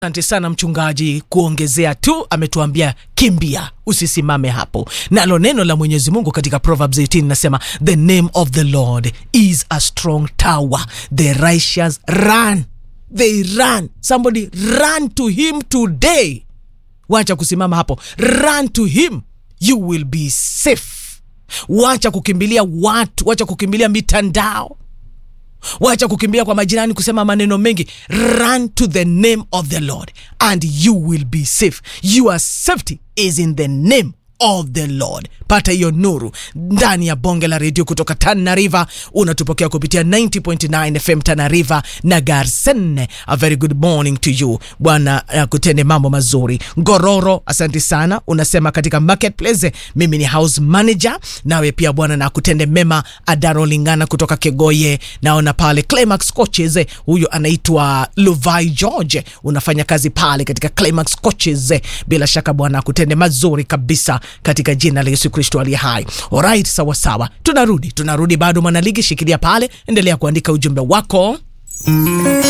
Asante sana mchungaji, kuongezea tu ametuambia kimbia, usisimame hapo. Nalo neno la Mwenyezi Mungu katika Proverbs 18 nasema the name of the Lord is a strong tower, the righteous run, they run. Somebody run to him today. Wacha kusimama hapo, run to him, you will be safe. Wacha kukimbilia watu, wacha kukimbilia mitandao wacha kukimbia kwa majirani kusema maneno mengi run to the name of the lord and you will be safe your safety is in the name of the lord pata hiyo nuru ndani ya bonge la redio kutoka tana river unatupokea kupitia 90.9 fm tana river na garsen a very good morning to you bwana uh, kutende mambo mazuri ngororo asante sana unasema katika marketplace mimi ni house manager nawe pia bwana na kutende mema adaro lingana kutoka kegoye naona pale climax coaches huyo anaitwa luvai george unafanya kazi pale katika climax coaches bila shaka bwana akutende mazuri kabisa katika jina la yesu kristo aliye hai alright sawa sawa tunarudi tunarudi bado mwanaligi shikilia pale endelea kuandika ujumbe wako